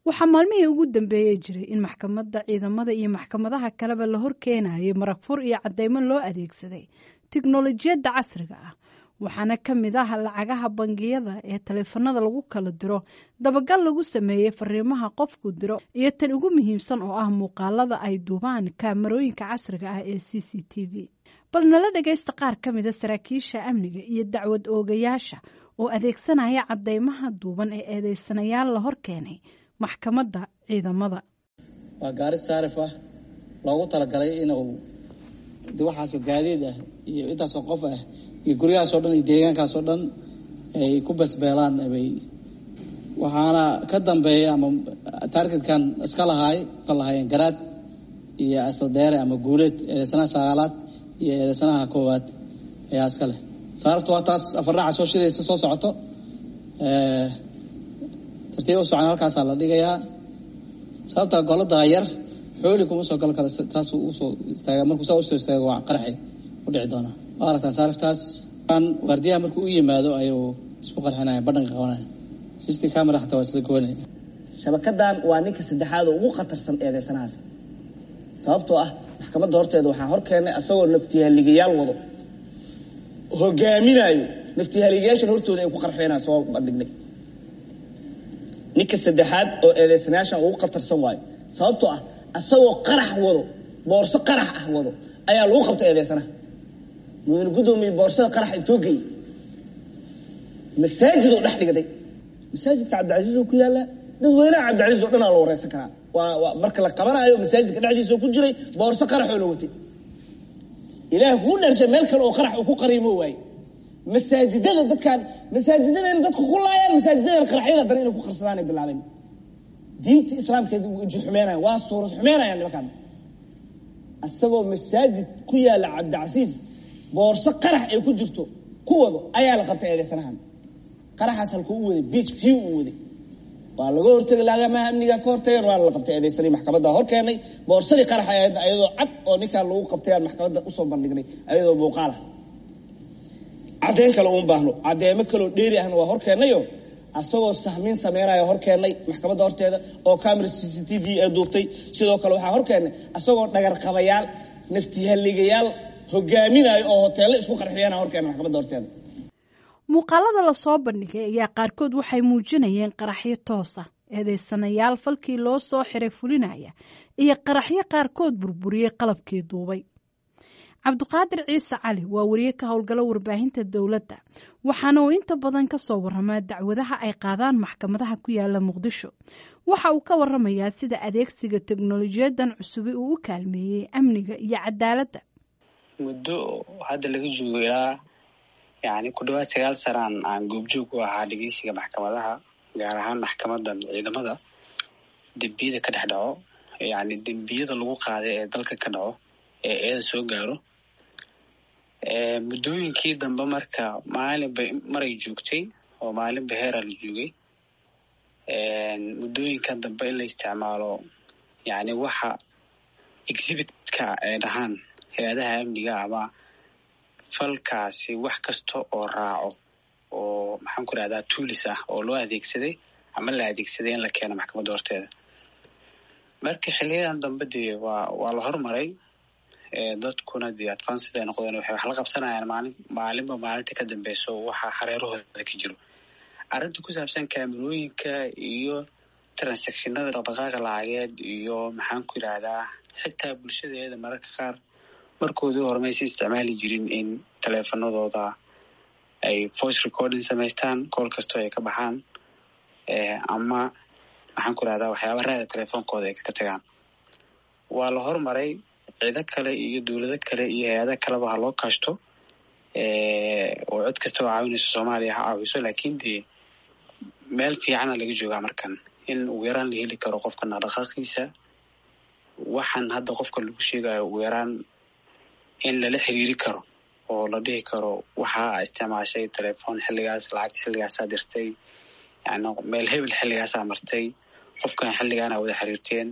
waxaa maalmihii ugu dambeeyey jiray in maxkamadda ciidamada iyo maxkamadaha kaleba la horkeenayay marag fur iyo caddeymo loo adeegsaday tiknolojiyadda casriga ah waxaana ka mid ah lacagaha bangiyada ee taleefanada lagu kala diro dabagal lagu sameeyey fariimaha qofku diro iyo tan ugu muhiimsan oo ah muuqaalada ay duubaan kaamarooyinka casriga ah ee c c t v bal nala dhagaysta qaar ka mida saraakiisha amniga iyo dacwad oogayaasha oo adeegsanaya caddeymaha duuban ee eedeysanayaal la hor keenay maxkamadda ciidamada waa gaari saarif ah loogu talagalay inuu de waxaasoo gaadiid ah iyo intaasoo qof ah iyo guryahaasoo dhan iyo deegaankaasoo dhan ay ku basbeelaan bay waxaana ka dambeeya ama taargetkan iska lahaay ka lahaayeen garaad iyo asadeere ama guuleed eedeysanaha sagaalaad iyo eedeysanaha koowaad ayaa iska leh saarifta waa taas afarnaaca soo shidaysa soo socoto tartiib u socon halkaasaa la dhigayaa sababta golada yar xooli kuma soo gal karo taas usoo istaaga markuu saa usoo istaago waa qaraxi u dhici doonaa waa aragtaa saariftaas waardiyaha markuu u yimaado ayuu isku qarxinaya badhanka qabanaya sisti camera xataa waa isla goonaya shabakadan waa ninka saddexaad oo ugu khatarsan eedeysanahaas sababtoo ah maxkamadda horteeda waxaa hor keenay asagoo naftihaligayaal wado hogaaminaayo naftihaligayaashan hortooda ay ku qarxeenaa soo bandhignay ninka saddexaad oo eedeysanayaashan ugu khatarsan waayo sababtoo ah asagoo qarax wado boorso qarax ah wado ayaa lagu qabta eedeysanaha mudane guddoomiye boorsada qarax intoo geeyey masaajid oo dhex dhigday masaajidka cabdicasiis oo ku yaalla dadweynaha cabdicasiis oo dhanaa la wareysan karaa waa waa marka la qabanayo masaajidka dhexdiisa oo ku jiray boorso qarax oo la watay ilaah kuu dharshay meel kale oo qarax uu ku qariimo waaye masaajidada dadkaan masaajidadayna dadku ku laayaan masaajidadana qaraxyada haddana inay ku qarsadaanay bilaabeen diinta islaamkeeda uji xumeynaya waa suurad xumeynayaan nimankaan isagoo masaajid ku yaalla cabdicasiis boorso qarax ay ku jirto ku wado ayaa la qabtay eedeysanahan qaraxaas halkuu u waday biij view uu waday waa laga hortegi laagamaha amniga ka hortageen waa la qabtay eedeysanay maxkamadda hor keenay boorsadii qarax ay ahayd ayadoo cad oo ninkaan lagu qabtay aan maxkamadda usoo bandhignay ayadoo muuqaalah caddeyn kale uun baahno caddeemo kaloo dheeri ahna waa hor keennayo asagoo sahmiin sameynaya hor keennay maxkamadda horteeda oo camera c c t v ee duubtay sidoo kale waxaa hor keennay asagoo dhagarqabayaal naftihaligayaal hogaaminayo oo hoteello isku qarxiyana hor keena maxkamadda horteeda muuqaalada lasoo bandhigay ayaa qaarkood waxay muujinayeen qaraxyo toosa eedeysanayaal falkii loo soo xiray fulinaya iyo qaraxyo qaarkood burburiyey qalabkii duubay cabdiqaadir ciise cali waa wariye ka howlgalo warbaahinta dowladda waxaana uu inta badan ka soo waramaa dacwadaha ay qaadaan maxkamadaha ku yaala muqdisho waxa uu ka waramayaa sida adeegsiga teknolojiyadan cusubi uu u kaalmeeyey amniga iyo cadaaladda muddo hadda laga joogo ilaa yani ku dhawaad sagaal sanaan aan goobjoog u ahaa dhegeysiga maxkamadaha gaar ahaan maxkamadan ciidamada dembiyada ka dhex dhaco yani dembiyada lagu qaaday ee dalka ka dhaco ee eeda soo gaaro muddooyinkii dambe marka maalinba maray joogtay oo maalinba heeraa la joogay muddooyinkan dambe in la isticmaalo yani waxa exhibitka ay dhahaan hay-adaha amniga ama falkaasi wax kasta oo raaco oo maxaan ku rahdaa tuulis ah oo loo adeegsaday ama la adeegsaday in la keeno maxkamadda horteeda marka xiliyadan dambe dee waa waa la hormaray dadkuna dee advanced ay noqdeen waxay wax la qabsanayaan maalin maalinba maalinta ka dambeyso waxa hareerahooda ka jiro arrinta ku saabsan kaamerooyinka iyo transactionada dhaqdhaqaaqa lacageed iyo maxaan ku yidhaahdaa xitaa bulshadeeda mararka qaar markoodii hore maysa isticmaali jirin in taleefanadooda ay voice recording samaystaan kool kastoo ay ka baxaan ama maxaan ku yidhahdaa waxyaaba raada telefoonkooda ay kaga tagaan waa la hormaray ciido kale iyo dowlado kale iyo hay-ada kaleba ha loo kaashto oo cid kasta oo caawinayso soomaaliya ha caawiso laakiin dee meel fiicana laga joogaa markan in ugu yaraan la heli karo qofka dhaqdhaqaaqiisa waxaan hadda qofka lagu sheegayo ugu yaraan in lala xiriiri karo oo la dhihi karo waxaa isticmaashay telefoon xilligaas lacagta xilligaasaa dirtay yani meel hebel xilligaasaa martay qofkan xilligaana wada xiriirteen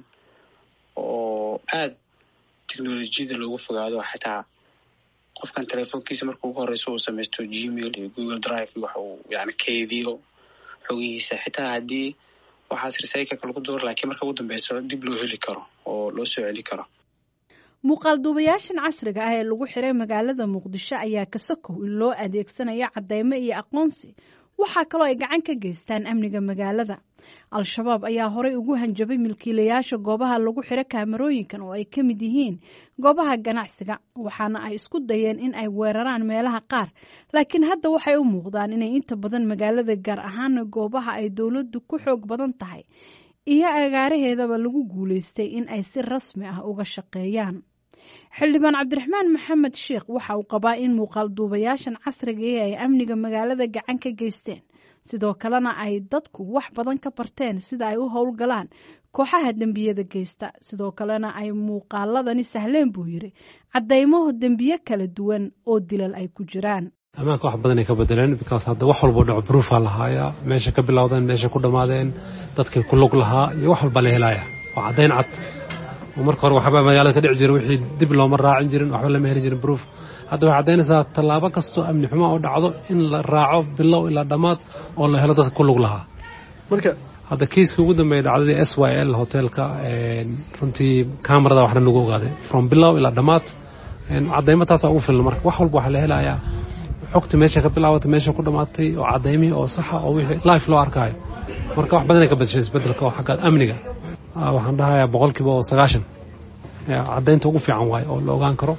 oo aada technolojiyada loogu fogaado xitaa qofkan telefoonkiisa marka ugu horeyso uu samaysto gmail iyo google drive wax uu yani keydiyo xogihiisa xitaa haddii waxaas recycleka lagu duuro laakiin marka ugu dambeyso dib loo heli karo oo loo soo celi karo muuqaalduubayaashan casriga ah ee lagu xiray magaalada muqdisho ayaa ka sokow in loo adeegsanayo cadeymo iyo aqoonsi waxaa kaloo ay gacan ka geystaan amniga magaalada al-shabaab ayaa horey ugu hanjabay milkiilayaasha goobaha lagu xiro kaamarooyinkan oo ay ka mid yihiin goobaha ganacsiga waxaana ay isku dayeen in ay weeraraan meelaha qaar laakiin hadda waxay u muuqdaan inay inta badan magaalada gaar ahaana goobaha ay dowladdu ku xoog badan tahay iyo agaaraheedaba lagu guulaystay in ay si rasmi ah uga shaqeeyaan xildhibaan cabdiraxmaan maxamed sheikh waxa uu qabaa in muuqaalduubayaashan casrigai ay amniga magaalada gacan ka geysteen sidoo kalena ay dadku wax badan ka barteen sida ay u howlgalaan kooxaha dembiyada geysta sidoo kalena ay muuqaaladani sahleen buu yiri caddaymaho dembiye kala duwan oo dilal ay ku jiraan ammaanka wax badan ay ka bedeleen because hadda wax walbo dhaco bruufaa lahaayaa meesha ka bilowdeen meesha ku dhammaadeen dadkii ku lug lahaa iyo wax walbaa la helaya waa caddayn cad marka hore waxba magaalada ka dhici jira wixii dib looma raacin jirin waxba lama heli jirin bruuf hadda waxay caddaynaysaa tallaabo kastoo amni xumo oo dhacdo in la raaco bilow ilaa dhammaad oo la helo dadka ku lug lahaa marka hadda kiiska ugu dambeeya dhacdadii s y l hoteelka runtii kamarada waxna lagu ogaaday from bilow ilaa dhammaad caddaymo taasaa ugu filan marka wax walba waxaa la helayaa xogta meesha ka bilaabatay meesha ku dhammaatay oo caddaymihii oo saxa oo wixii life loo arkaayo marka wax badanay ka badashay isbedelka oo xagga amniga waxaan dhahayaa boqolkiiba oo sagaashan caddaynta ugu fiican waaye oo la ogaan karo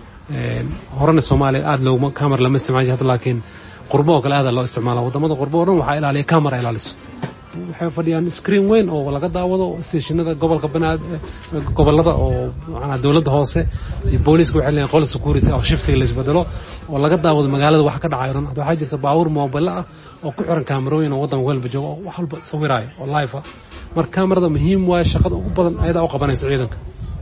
horena soomaaliya aada looguma camar lama isticmaal jir hadda laakiin qurbo oo kale aada loo isticmaala wadamada qurbo o dhan waxaa ilaaliya camera ilaaliso waxay fadhiyaan screen weyn oo laga daawado stationada gobolka banaad gobolada oo macnaa dowladda hoose iyo booliiska waxay leeyihin qol security oo shiftiga la isbedelo oo laga daawado magaalada wax ka dhacayo dhan hadda waxaa jirta baabuur moobile ah oo ku xiran kaamarooyin oo waddanka walba jooga oo wax walba sawiraayo oo live ah marka kamarada muhiim waaye shaqada ugu badan ayadaa u qabanaysa ciidanka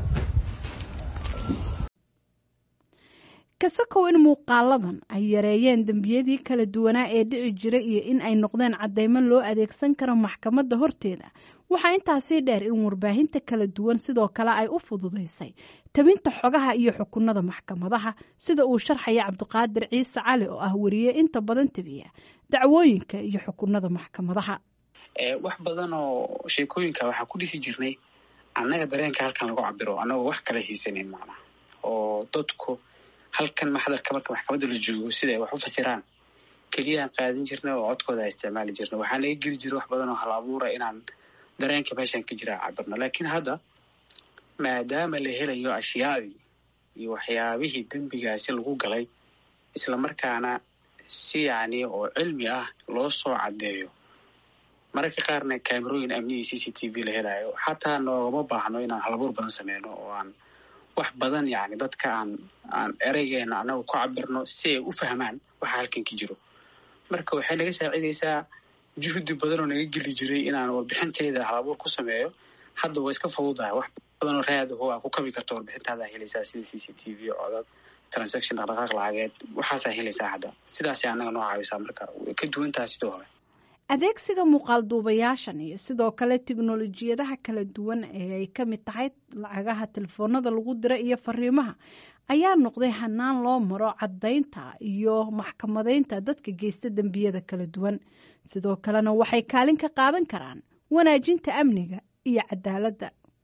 kasakow in muuqaaladan ay yareeyeen dembiyadii kala duwanaa ee dhici jira iyo in ay noqdeen caddaymo loo adeegsan karo maxkamadda horteeda waxaa intaasii dheer in warbaahinta kala duwan sidoo kale ay u fududaysay tabinta xogaha iyo xukunada maxkamadaha sida uu sharxaya cabdiqaadir ciise cali oo ah wariye inta badan tabiya dacwooyinka iyo xukunada maxkamadaha wax badan oo sheekooyinka waxaan ku dhisi jirnay annaga dareenka halkan lagu cabiro annagoo wax kala hiisanin macnaha oo dadku halkan maxdarka marka maxkamadda la joogo sida ay wax u fasiraan keliyaan qaadan jirnay oo codkooda ay isticmaali jirnay waxaa naga geli jira wax badan oo hal abuura inaan dareenka meeshan ka jira cabirno laakiin hadda maadaama la helayo ashyaadii iyo waxyaabihii dembigaasi lagu galay isla markaana si yacni oo cilmi ah loo soo caddeeyo mararka qaarna kaamerooyin amniyii c c t v la helayo xataa noogama baahno inaan halabuur badan sameyno oo aan wax badan yani dadka aan aan ereygeena anagu ku cabirno si ay u fahmaan waxa halkan ka jiro marka waxay naga saacidaysaa juhdi badan oo naga geli jiray inaan warbixinteyda halabuur ku sameeyo hadda waa iska fududahay wax badan oo raadaho aa ku kabi karto warbixintaada helaysaa sida c c t v codad transaction dhaqdhaqaaq lacageed waxaasaa helaysaa hadda sidaasay annaga noo caawisaa marka way ka duwantaha sidoo hore adeegsiga muuqaalduubayaashan iyo sidoo kale tiknolojiyadaha kala duwan ee ay ka mid tahay lacagaha telefoonada lagu dira iyo fariimaha ayaa noqday hanaan loo maro caddaynta iyo maxkamadeynta dadka geysta dembiyada kala duwan sidoo kalena waxay kaalin ka qaadan karaan wanaajinta amniga iyo cadaaladda